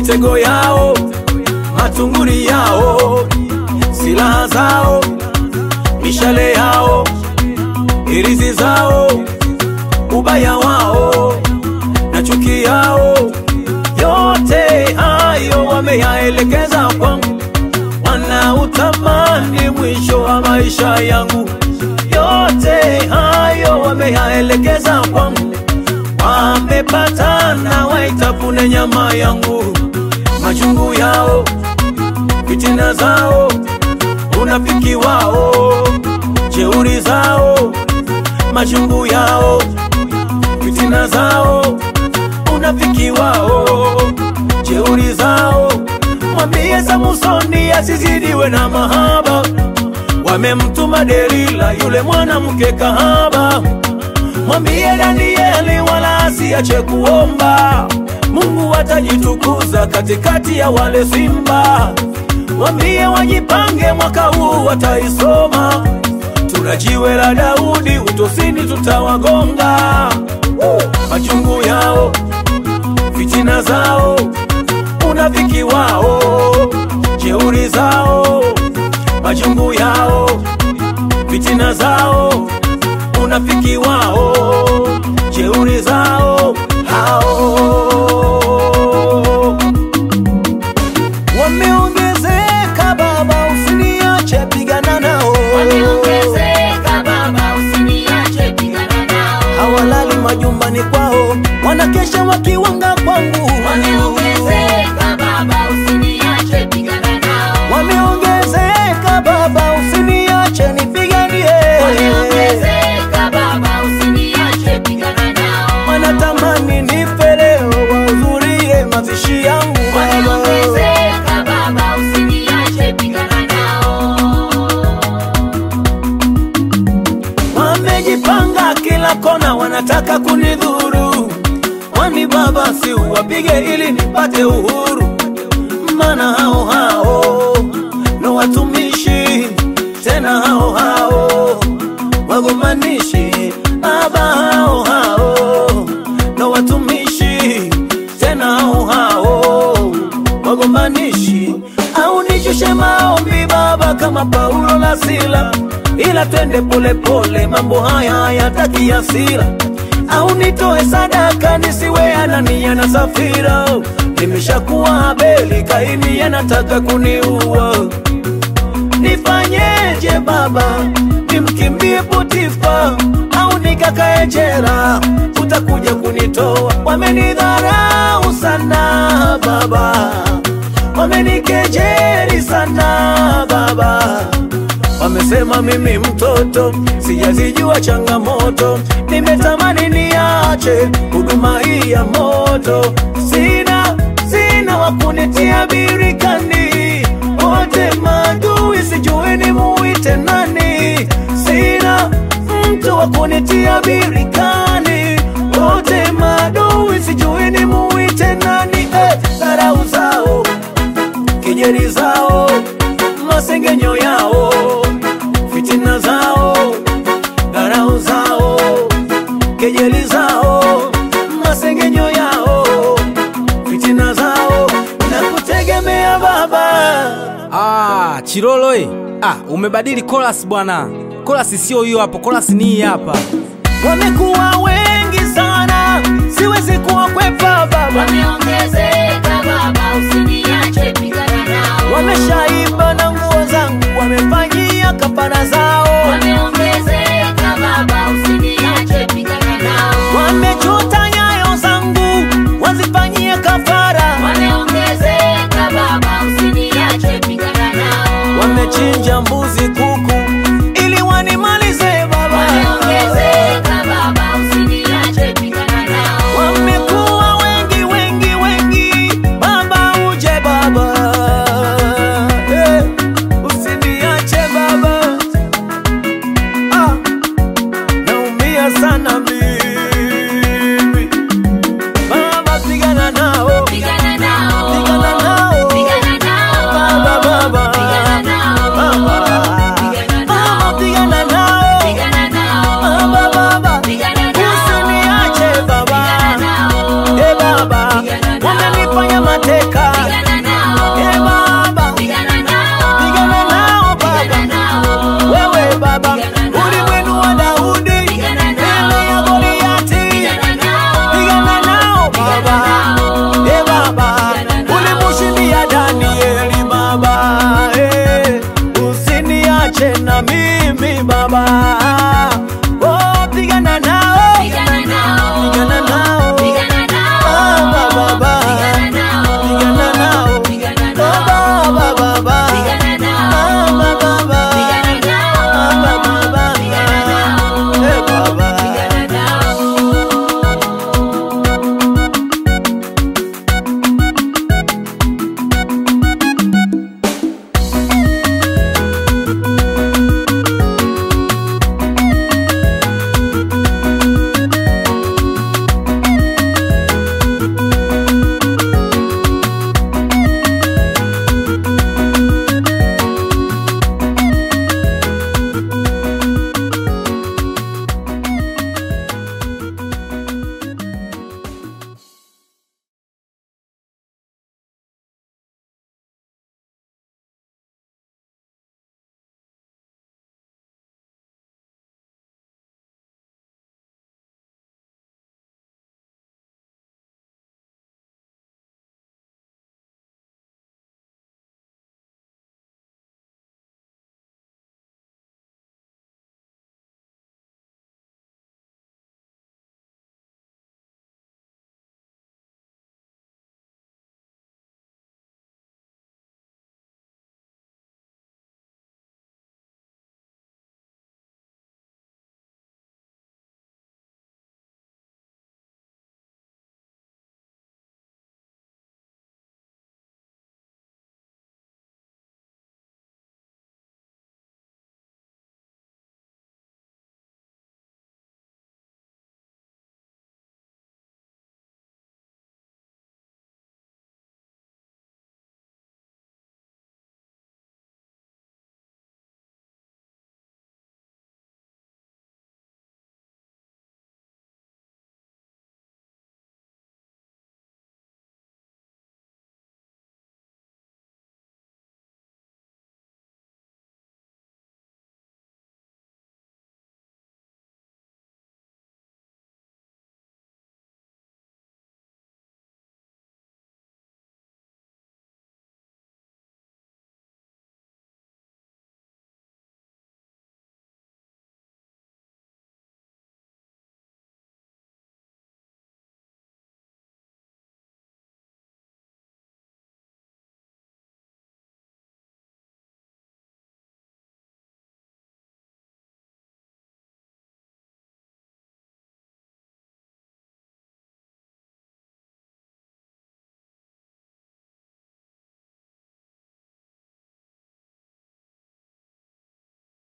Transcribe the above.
mitego yao, matunguri yao, silaha zao, mishale yao, irizi zao, ubaya wao na chuki yao, yote hayo wameyaelekeza kwangu, wanautamani mwisho wa maisha yangu, yote hayo wameyaelekeza kwangu, wamepatana waitafune nyama yangu, machungu yao, fitina zao, unafiki wao, jeuri zao, machungu yao, fitina zao, unafiki wao, jeuri zao. Mwambie Samusoni asizidiwe na mahaba, wamemtuma Delila yule mwanamke kahaba. Mwambie Danieli wala asiache kuomba, Mungu atajitukuza katikati ya wale simba. Mwambie wajipange, mwaka huu wataisoma. Tuna jiwe la Daudi, utosini tutawagonga. Machungu yao, fitina zao, unafiki wao, jeuri zao, machungu yao, fitina zao, unafiki wao, jeuri zao hao wameongezeka. Baba, usiniache, pigana nao. Wameongezeka baba, usiniache pigana nao. Hawalali majumbani kwao, wanakesha wakiwanga kwangu. Wameongezeka baba, usiniache pigana nao. Wameongezeka Baba, usiniache nipiganie. Wameongezeka baba, usiniache pigana nao. Wanatamani nife leo, wahudhurie mazishi yangu Baba. Wameongezeka baba, usiniache pigana nao. Wamejipanga kila kona, wanataka kunidhuru. Kwani Baba, si uwapige ili nipate uhuru? Maana hao hao ndo watumishi, tena hao hao wagombanishi. Baba, hao hao ndo watumishi, tena hao hao wagombanishi. Au nishushe maombi Baba, kama Paulo na Sila, ila twende polepole, mambo haya hayataki hasira au nitoe sadaka nisiwe Anania na Safira. Nimeshakuwa Abeli, Kaini anataka kuniua. Nifanyeje Baba? Nimkimbie Potifa au nikakae jela? Utakuja kunitoa. Wamenidharau sana Baba, wamenikejeli sana Baba. Wamesema mimi mtoto sijazijua changamoto, nimetamani niache huduma hii ya moto. Sina sina wa kunitia birikani, wote maadui, sijui ni muite nani. Sina mtu wa kunitia birikani, wote maadui, sijui ni muite nani. Eh, dharau zao kejeli zao, masengenyo yao, fitina zao, dharau zao, kejeli zao, masengenyo yao, fitina zao, na kutegemea Baba. Ah, Chilolo eh. Ah, umebadili chorus bwana. Chorus sio hiyo hapo, chorus ni hii hapa. Wamekuwa wengi